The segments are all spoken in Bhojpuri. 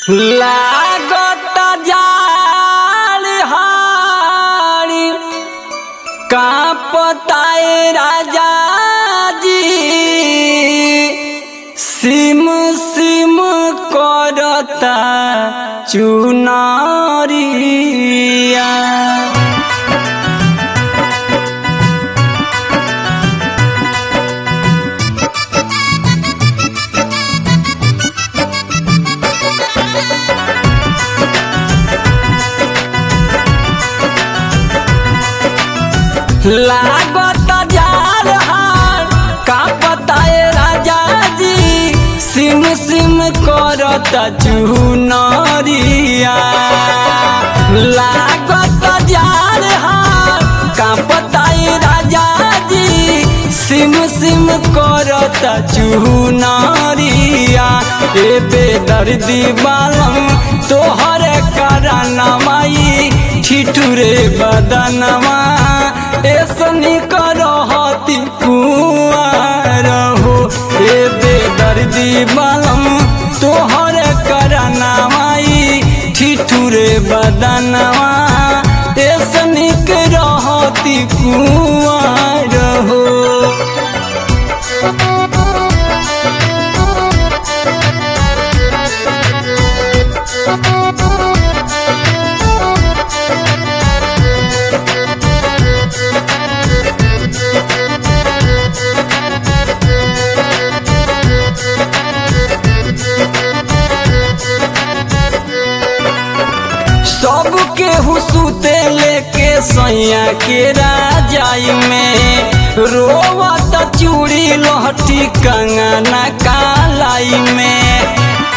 लागत जाल हारी कांपताए राजा जी सिम सिम करता चुनारिया लागत जाल हार कांपताए राजा जी सिम सिम करत चुनरिया लागत जाल हार कांपताए राजा जी सिम सिम करत चुनरिया ए बेदर्दी बालम तोहर करनमाई ठिठुरे बदनमा ऐसनी करहती कुआर हो ए बेदर्दी बालम तोहर करनमाई ठिठुरे बदनमा ऐसनी रहती कुआर हो सबके हुसूते लेके सैया के राजाई में रोवत चूड़ी लहठी कंगना कालाई में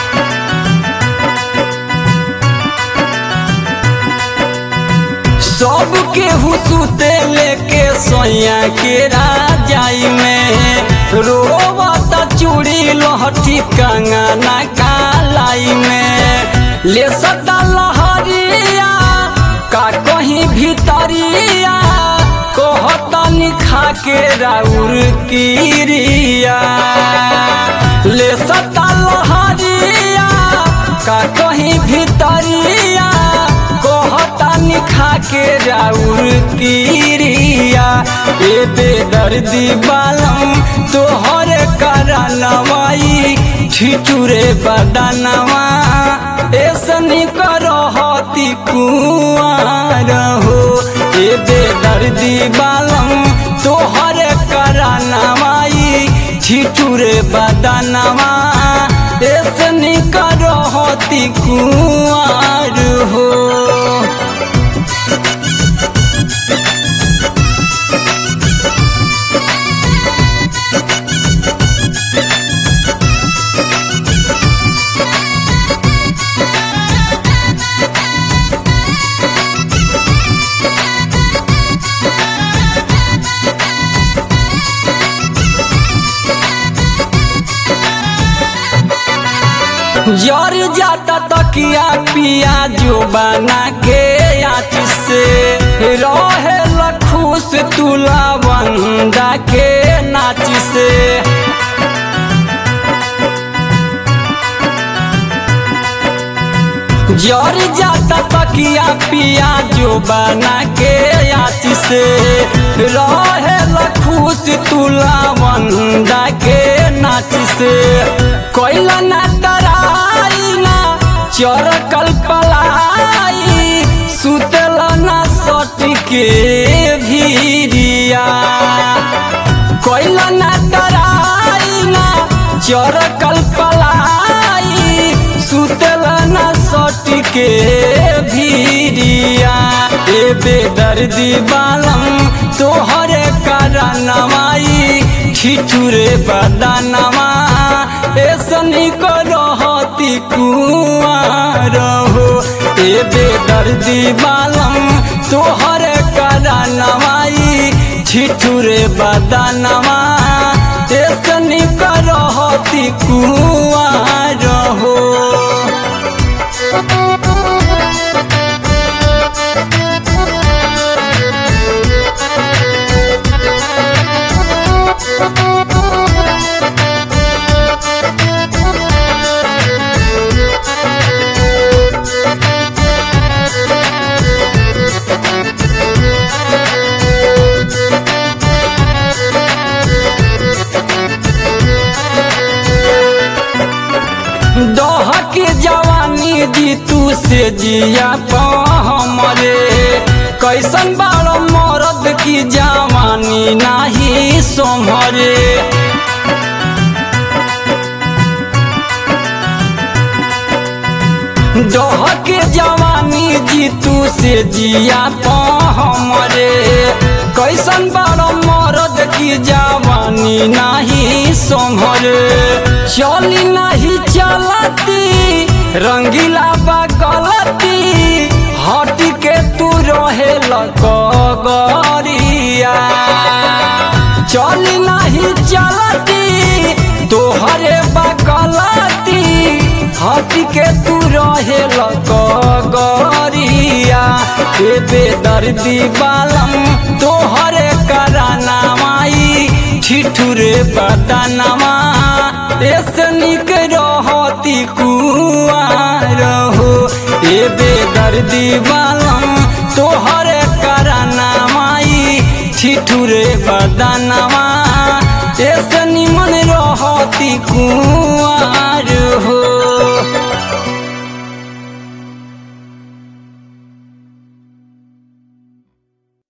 सबके हुसूते लेके सैया के राजाई में रोवत चूड़ी लहठी कंगना कालाई में ले सदा लहरिया का कहीं भीतरिया कहतनी खा के राउर किरिया ले सदा लहरिया का कहीं भीतरिया कहतनी खा के राउर किरिया ए बेदर्दी बालम तोहर करनवाई ठिठुरे बदनवा ऐसनी करहती कुआर हो ए बेदर्दी बालम तोहर करनवाई ठिठुरे बदनवा ऐसनी करहती कुआर हो जर जाता तकिया पिया जो बना के आच से रहे लखुश तुला बंदा के नाच से जर जाता तकिया पिया जो बना के आच से रहे लखुश तुला बंदा के नाच से कोयला ना तराई ना चरकल पलाई सुतल ना सटी के भीरिया कोयला ना तराई ना चरकल पलाई सुतल ना सटी के भीरिया ए बेदर्दी बालम तोहरे करनवाई ठिठुरे बदनवा ऐसनी करहती कुआर हो ए बेदर्दी बालम तोहर करनवाई ठिठुरे बदनवा ऐसनी करहती कुआर हो के जवानी जी तू से जिया पा हमरे कैसन बाड़ मरद की जवानी नाही सोमरे डह के जवानी जी तू से जिया पा हमरे कैसन बाड़ मरद की जवानी नाही सोमरे चली नहीं चलती रंगीला बा गलती हट के तू रहे गरिया चली नहीं चलती तोहरे बगलती हट के तू रहे गरिया ए बेदर्दी बालम तोहरे कराना माई ठिठुरे बदनमा ऐसे निक रहती कुआर हो ए बेदर्दी बालम तोहरे कराना माई ठिठुरे बदनमा ऐसे निमन रहती कुआर